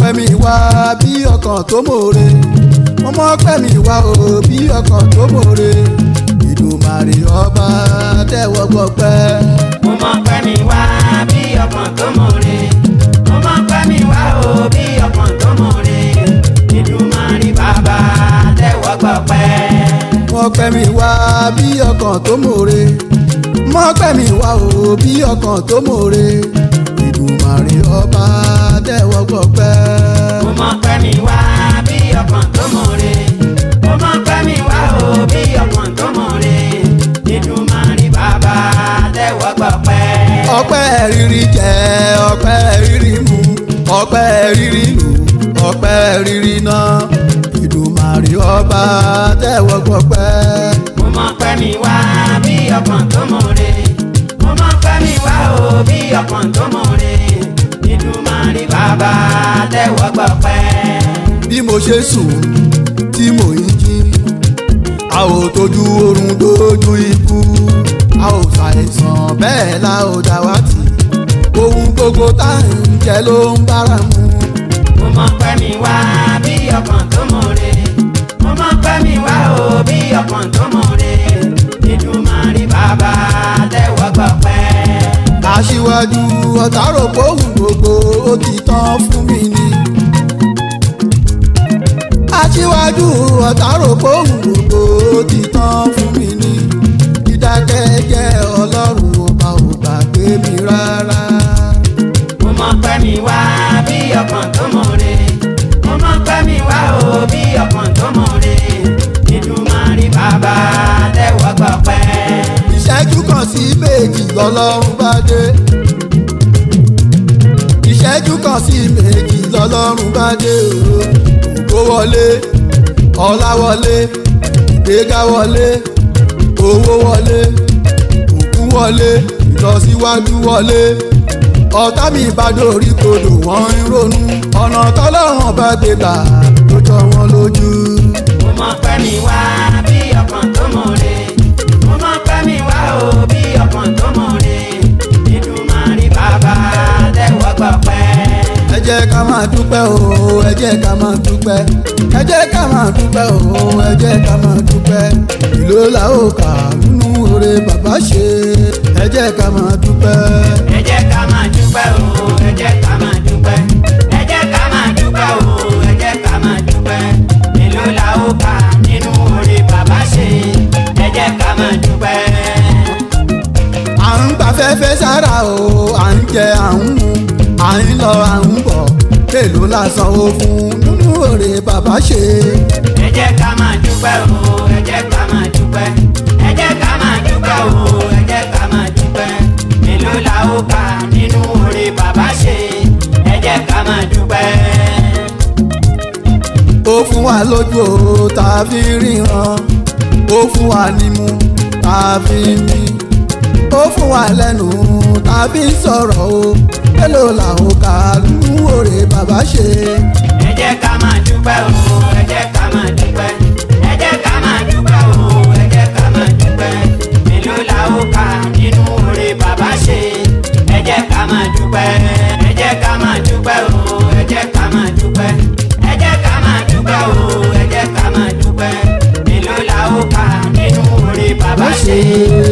pẹ́ mi wá bí ọkàn tó mòre mo mọ̀ pẹ́ mi wá o bí ọkàn tó mòre ìdùmarè ọba tẹ́wọ́ gbọpẹ́. mo mọ̀ pé mi wá bí ọkàn tó mòre mo mọ̀ pé mi wá o bí ọkàn tó mòre Èdùmàrè bàbá tẹ́wọ́ gbọpẹ́. mo pẹ́ mi wá bí ọkàn tó mòre mo pẹ́ mi wá o bí ọkàn tó mòre ìdùmarè ọba tẹ́wọ́ gbọpẹ́. mo mọ̀ pé mi wá bí ọkàn tó mòre mo mọ̀ pé mi wá o bí ọkàn tó mòre Èdùmàrè bàbá tẹ́wọ́ gbọpẹ́. ọpẹ́ rírí jẹ ọpẹ́ rírí mu ọpẹ́ rírí lù ọpẹ́ rírí ná ìdùmarè ọba tẹ́wọ́ gbọpẹ́. mo mọ̀ pé mi wá bí ọkàn tó mòre mo mọ̀ pé mi wá o bí ọkàn tó mòre Èdùmàrè bàbá tẹ́wọ́ gbọpẹ́. bí mo ṣe sùn tí mo ń jí a ò tójú oorun dójú ikú a ò ṣàìsàn bẹ́ẹ̀ la ò dàwátì ohun gbogbo tá à ń jẹ ló ń bára mu. mo mọ̀ pé mi wá bí ọkàn tó mòre mo mọ̀ pé mi wá o bí ọkàn tó mòre Èdùmàrè bàbá tẹ́wọ́ gbọpẹ́. aṣíwájú ọ̀tá rò pé ohun gbogbo ó ti tán fún mi ni. aṣíwájú ọ̀tá rò pé ohun gbogbo ó ti tán fún mi ni. dídákẹ́jẹ́ ọlọ́run ọba ò gbàgbé mi rárá. mo mọ̀ pé mi wá bí ọkàn tó mòre mo mọ̀ pé mi wá o bí ọkàn tó mòre Èdùmàrè bàbá tẹ́wọ́ gbọpẹ́. ìṣẹ́jú kan sí méjì lọ́lọ́run bá dé. ìṣẹ́jú kan sí méjì lọ́lọ́run bá dé o. ògo wọlé ọlá wọlé ìgbéga wọlé owó wọlé òkú wọlé ìlọsíwájú wọlé ọ̀tá mi bá dórí kodò wọ́n ń ronú ọ̀nà tọ́lọ́run bá gbé gbà ló jọ wọ́n lójú. mo mọ̀ pé mi wá bí ọkàn tó mòre mo mọ̀ pé mi wá o bí ọkàn tó mòre Èdùmàrè bàbá tẹ́wọ́ gbọpẹ́. ẹ jẹ́ ká máa dúpẹ́ o ẹ jẹ́ ká máa dúpẹ́ ẹ jẹ́ ká máa dúpẹ́ o ẹ jẹ́ ká máa dúpẹ́ ìlú la ó kà nínú oore bàbá ṣe ẹ jẹ́ ká máa dúpẹ́. ẹ jẹ́ ká máa dúpẹ́ o ẹ jẹ́ ká máa dúpẹ́ ẹ jẹ́ ká máa dúpẹ́ o ẹ jẹ́ ká máa dúpẹ́ èló la ó kà nínú oore bàbá ṣe ẹ jẹ́ ká máa dúpẹ́. à ń gbafẹ́fẹ́ sára o à ń jẹ à ń mu à ń lọ à ń bọ̀ èlò la sanwó fún nínú oore bàbá ṣe. ẹ jẹ́ ká máa dúpẹ́ o ẹ jẹ́ ká máa dúpẹ́ ẹ jẹ́ ká máa dúpẹ́ o ẹ jẹ́ ká máa dúpẹ́ èló la ó kà nínú oore bàbá ṣe ẹ jẹ́ ká máa dúpẹ́. ó fún wa lójú o tá a fi ríran ó fún wa nímú tá a fi mí ó fún wa lẹ́nu tá a fi sọ̀rọ̀ o èlò làwọn kà nínú oore bàbá ṣe. ẹ jẹ́ ká máa dúpẹ́ o ẹ jẹ́ ká máa dúpẹ́ ẹ jẹ́ ká máa dúpẹ́ o ẹ jẹ́ ká máa dúpẹ́ mélòó la ó kà nínú oore bàbá ṣe ẹ jẹ́ ká máa dúpẹ́ ẹ jẹ́ ká máa dúpẹ́ o ẹ jẹ́ ká máa dúpẹ́ ẹ jẹ́ ká máa dúpẹ́ o ẹ jẹ́ ká máa dúpẹ́ mélòó la ó kà nínú oore bàbá ṣe